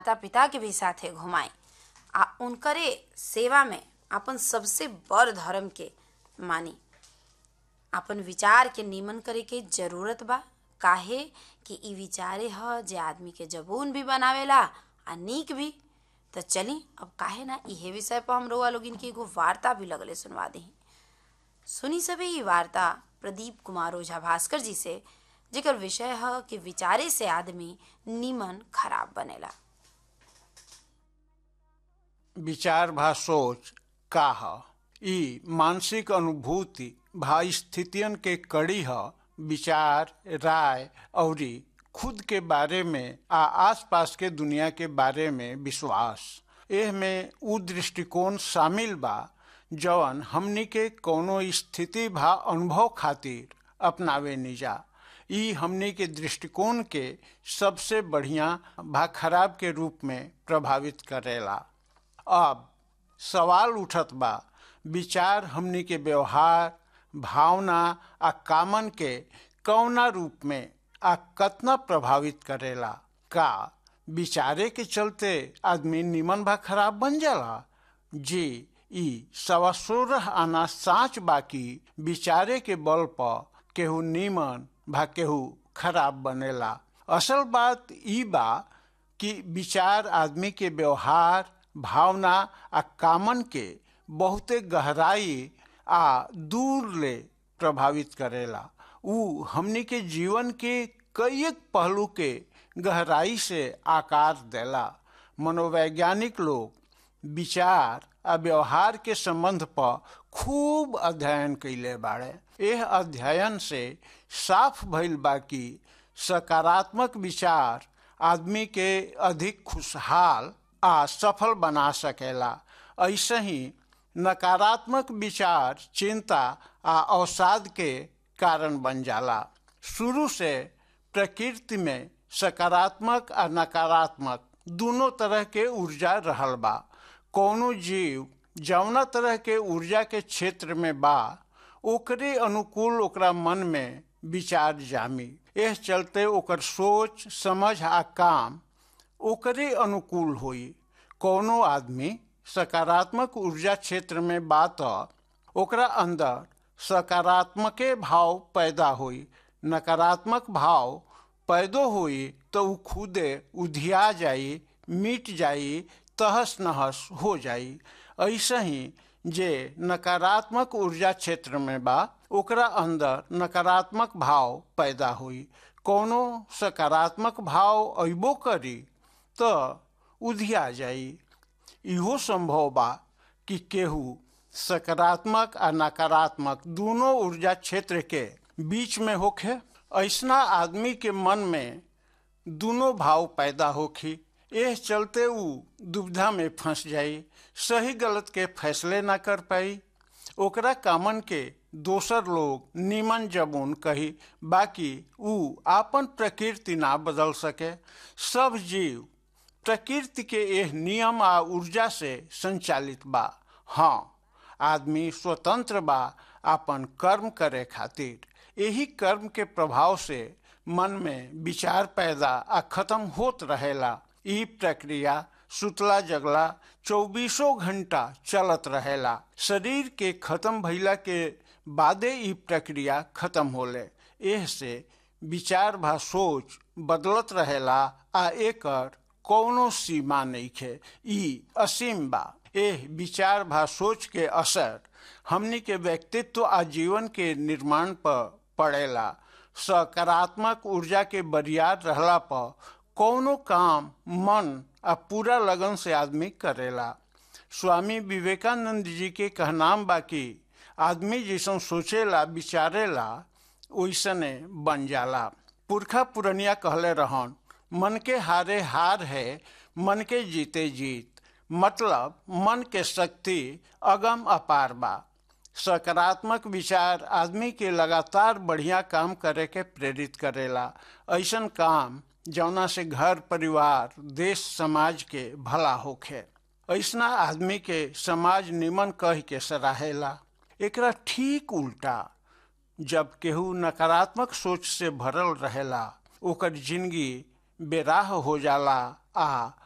माता पिता के भी साथे घुमाई आ उनकरे सेवा में अपन सबसे बड़ धर्म के मानी अपन विचार के निमन करे के जरूरत बा काहे कि इ विचारे ह जे आदमी के जबून भी बनावेला आ नीक भी तो चली अब काहे ना इहे विषय पर हम रउआ लोगिन की एगो वार्ता भी लगले सुनवा दी सुनी सभी ई वार्ता प्रदीप कुमार ओझा भास्कर जी से जेकर विषय है कि विचारे से आदमी निमन खराब बनेला विचार भा सोच का ह ई मानसिक अनुभूति भा स्थितियन के कड़ी ह विचार राय औरी खुद के बारे में आ आसपास के दुनिया के बारे में विश्वास एह में उ दृष्टिकोण शामिल बा जवन हमनी के कोनो स्थिति भा अनुभव खातिर अपनावे निजा ई हमनी के दृष्टिकोण के सबसे बढ़िया भा खराब के रूप में प्रभावित करेला अब सवाल उठत बा विचार हमनी के व्यवहार भावना आ कामन के कौना रूप में आ कतना प्रभावित करेला का विचारे के चलते आदमी निमन भा खराब बन जाला जी ई सवा सोलह आना साँच बाकी विचारे के बल पर केहू निमन भा केहू खराब बनेला असल बात ई बा कि विचार आदमी के व्यवहार भावना आ कामन के बहुते गहराई आ दूर ले प्रभावित करेला उ हमनी के जीवन के कई एक पहलू के गहराई से आकार देला मनोवैज्ञानिक लोग विचार आ व्यवहार के संबंध पर खूब अध्ययन कैले बाड़े यह अध्ययन से साफ भइल बा कि सकारात्मक विचार आदमी के अधिक खुशहाल आ सफल बना सकेला ऐसे ही नकारात्मक विचार चिंता आ अवसाद के कारण बन जाला शुरू से प्रकृति में सकारात्मक आ नकारात्मक दोनों तरह के ऊर्जा रहल बा कोनो जीव जौना तरह के ऊर्जा के क्षेत्र में बा ओकरे अनुकूल ओकरा मन में विचार जामी एह चलते ओकर सोच समझ आ काम ओकरे अनुकूल होई कोनो आदमी सकारात्मक ऊर्जा क्षेत्र में बा त ओकरा अंदर सकारात्मके भाव पैदा होई नकारात्मक भाव पैदो होई तो उ खुदे उधिया जाई मिट जाई तहस नहस हो जाई ऐसे ही जे नकारात्मक ऊर्जा क्षेत्र में बा ओकरा अंदर नकारात्मक भाव पैदा हुई कोनो सकारात्मक भाव अबो करी तो उधिया जाई इहो संभव बा कि केहू सकारात्मक आ नकारात्मक दोनों ऊर्जा क्षेत्र के बीच में होखे ऐसना आदमी के मन में दोनों भाव पैदा होखी एह चलते उ दुविधा में फंस जाई सही गलत के फैसले ना कर पाई ओकरा कामन के दोसर लोग निमन जबून कही बाकी उ आपन प्रकृति ना बदल सके सब जीव प्रकृति के यह नियम आ ऊर्जा से संचालित बा हाँ आदमी स्वतंत्र बा आपन कर्म करे खातिर यही कर्म के प्रभाव से मन में विचार पैदा आ खत्म होत रहेला ई प्रक्रिया सुतला जगला चौबीसों घंटा चलत रहेला शरीर के खत्म भइला के बादे ई प्रक्रिया खत्म होले एह से विचार भा सोच बदलत रहेला आ एकर कौनो सीमा नइखे ई असीम बा एह विचार भा सोच के असर हमनी के व्यक्तित्व आ जीवन के निर्माण पर पड़ेला सकारात्मक ऊर्जा के बरियार रहला पर कौनो काम मन आ पूरा लगन से आदमी करेला स्वामी विवेकानंद जी के कहनाम बाकी आदमी जैसन सोचेला विचारेला वैसने बन जाला पुरखा पुरनिया कहले रहन मन के हारे हार है मन के जीते जीत मतलब मन के शक्ति अगम अपार बा सकारात्मक विचार आदमी के लगातार बढ़िया काम करे के प्रेरित करेला ऐसन काम जौना से घर परिवार देश समाज के भला होखे ऐसना आदमी के समाज निमन कह के सराहेला एकरा ठीक उल्टा जब केहू नकारात्मक सोच से भरल रहेला ओकर जिंदगी बेराह हो जाला आ